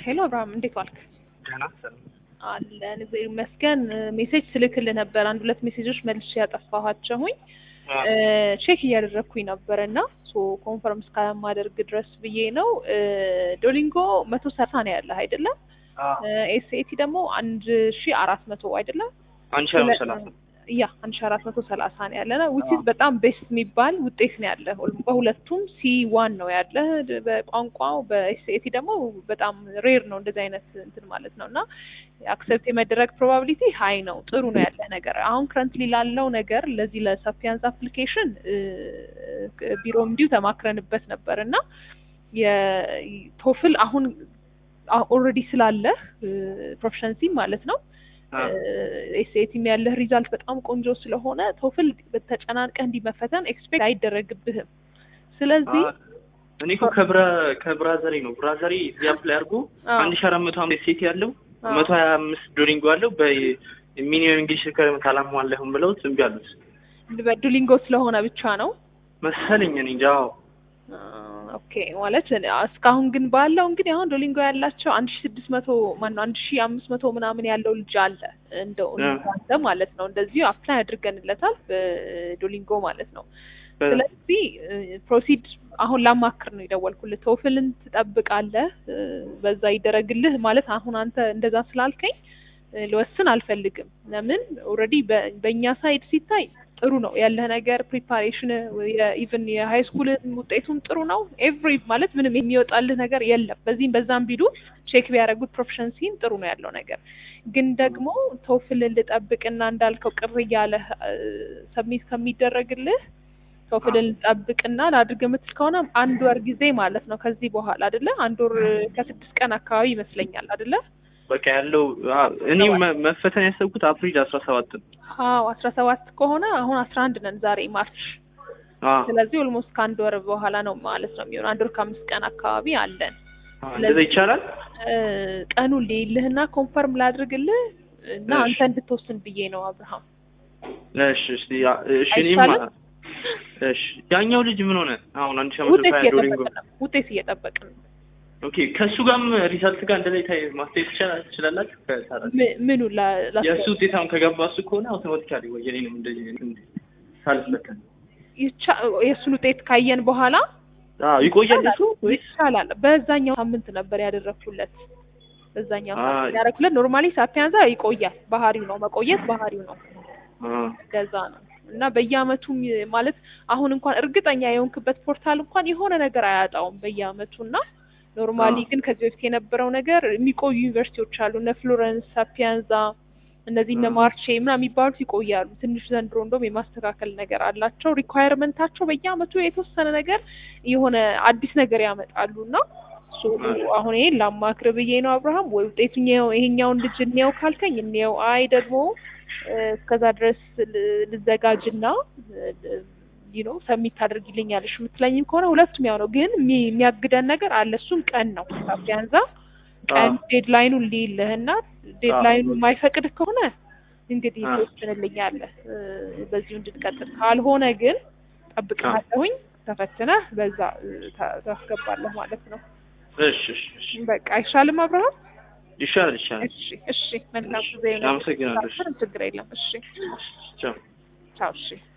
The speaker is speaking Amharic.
ሄሎ አብርሃም እንዴት ዋልክ? ደህና ሰላም። አለን እግዚአብሔር ይመስገን። ሜሴጅ ስልክልህ ነበር አንድ ሁለት ሜሴጆች መልሼ ያጠፋኋቸውኝ ቼክ እያደረግኩኝ ነበር እና ሶ ኮንፈርም እስካለማደርግ ድረስ ብዬ ነው። ዶሊንጎ መቶ ሰላሳ ነው ያለህ አይደለም? ኤስኤቲ ደግሞ አንድ ሺ አራት መቶ አይደለም? አንድ ሺህ አራት ሰላሳ ያ አንድ ሺ አራት መቶ ሰላሳ ነው ያለ ነው ዊች ኢዝ በጣም ቤስት የሚባል ውጤት ነው ያለ። በሁለቱም ሲ ዋን ነው ያለ በቋንቋው በኤስኤቲ ደግሞ በጣም ሬር ነው እንደዚህ አይነት እንትን ማለት ነው እና አክሰፕት የመደረግ ፕሮባቢሊቲ ሀይ ነው። ጥሩ ነው ያለ ነገር። አሁን ክረንትሊ ላለው ነገር ለዚህ ለሰፊያንስ አፕሊኬሽን ቢሮም እንዲሁ ተማክረንበት ነበር እና የቶፍል አሁን ኦልሬዲ ስላለህ ፕሮፌሽንሲ ማለት ነው ኤስኤቲም ያለህ ሪዛልት በጣም ቆንጆ ስለሆነ ቶፍል ተጨናንቀህ እንዲመፈተን ኤክስፔክት አይደረግብህም። ስለዚህ እኔ እኮ ከብራዘሬ ነው ብራዘሬ እዚህ አፕላይ አድርጎ አንድ ሺህ አራት መቶ አምስት ሴት ያለው መቶ ሀያ አምስት ዶሊንጎ አለው በሚኒመም እንግሊሽ ሪኳየርመንት አላሟላህም ብለውት እምቢ አሉት። በዱሊንጎ ስለሆነ ብቻ ነው መሰለኝ እኔ እንጃ። ኦኬ ማለት እስካሁን ግን ባለው እንግዲህ አሁን ዶሊንጎ ያላቸው አንድ ሺ ስድስት መቶ ማነው አንድ ሺ አምስት መቶ ምናምን ያለው ልጅ አለ እንደው አንተ ማለት ነው እንደዚሁ አፕላይ አድርገንለታል በዶሊንጎ ማለት ነው። ስለዚህ ፕሮሲድ አሁን ላማክር ነው የደወልኩልህ። ቶፍልን ትጠብቃለህ፣ በዛ ይደረግልህ ማለት አሁን አንተ እንደዛ ስላልከኝ ልወስን አልፈልግም። ለምን ኦልሬዲ በእኛ ሳይድ ሲታይ ጥሩ ነው ያለህ ነገር ፕሪፓሬሽን ኢቭን የሀይ ስኩል ውጤቱም ጥሩ ነው። ኤቭሪ ማለት ምንም የሚወጣልህ ነገር የለም። በዚህም በዛም ቢሉ ቼክ ቢያደርጉት ፕሮፌሽንሲን ጥሩ ነው ያለው ነገር ግን ደግሞ ቶፍልን ልጠብቅና እንዳልከው ቅር እያለህ ሰሚት ከሚደረግልህ ቶፍልን ልጠብቅና ላድርግ የምትል ከሆነ አንድ ወር ጊዜ ማለት ነው ከዚህ በኋላ አይደለ? አንድ ወር ከስድስት ቀን አካባቢ ይመስለኛል አይደለ? በቃ ያለው እኔ መፈተን ያሰብኩት አፕሪል አስራ ሰባት ነው። አዎ አስራ ሰባት ከሆነ አሁን አስራ አንድ ነን ዛሬ ማርች። ስለዚህ ኦልሞስት ከአንድ ወር በኋላ ነው ማለት ነው የሚሆን። አንድ ወር ከአምስት ቀን አካባቢ አለን። እንደዛ ይቻላል። ቀኑን ልይልህና ኮንፈርም ላድርግልህ እና አንተ እንድትወስን ብዬ ነው አብርሃም። እሺ እሺ እሺ እኔም እሺ ያኛው ልጅ ምን ሆነ? አሁን አንድ ሺህ አምስት መቶ ዶሊንጎ ውጤት እየጠበቅን ነው። ኦኬ ከእሱ ጋርም ሪዛልት ጋር እንደ ላይ ማስተያየት ትችላላችሁ? ምኑ የእሱ ውጤት አሁን ከገባ እሱ ከሆነ አውቶማቲካሊ ወይ የኔንም እንደዚህ ሳልፈተን የእሱን ውጤት ካየን በኋላ ይቆያል እሱ ይቻላል። በዛኛው ሳምንት ነበር ያደረግኩለት። በዛኛው ሳምንት ያደረግኩለት ኖርማሊ ሳፒያንዛ ይቆያል። ባህሪው ነው መቆየት ባህሪው ነው። ገዛ ነው እና በየአመቱም ማለት አሁን እንኳን እርግጠኛ የሆንክበት ፖርታል እንኳን የሆነ ነገር አያጣውም በየአመቱ እና ኖርማሊ ግን ከዚህ በፊት የነበረው ነገር የሚቆዩ ዩኒቨርሲቲዎች አሉ እነ ፍሎረንስ፣ ሳፒያንዛ እነዚህ እነ ማርቼ ምናምን የሚባሉት ይቆያሉ። ትንሽ ዘንድሮ እንደውም የማስተካከል ነገር አላቸው። ሪኳየርመንታቸው በየአመቱ የተወሰነ ነገር የሆነ አዲስ ነገር ያመጣሉ እና አሁን ይሄን ላማክር ብዬ ነው አብርሃም። ወይ ውጤቱ ይሄኛውን ልጅ እንየው ካልከኝ እንየው፣ አይ ደግሞ እስከዛ ድረስ ልዘጋጅና ነው ሰሚት ታደርጊልኛለሽ የምትለኝም ከሆነ ሁለቱም ያው ነው። ግን የሚያግደን ነገር አለ። እሱም ቀን ነው። ቢያንዛ ቀን ዴድላይኑን ሊልህና ዴድላይኑ የማይፈቅድ ከሆነ እንግዲህ ትወስንልኛለህ በዚሁ እንድንቀጥል። ካልሆነ ግን ጠብቅሃለሁኝ ተፈትነህ በዛ ታስገባለህ ማለት ነው። እሺ እሺ በቃ አይሻልም አብርሃም? ይሻላል ይሻላል። እሺ እሺ መልካም ጊዜ ነው። አመሰግናለሁ። ችግር የለም። እሺ ቻው ቻው። እሺ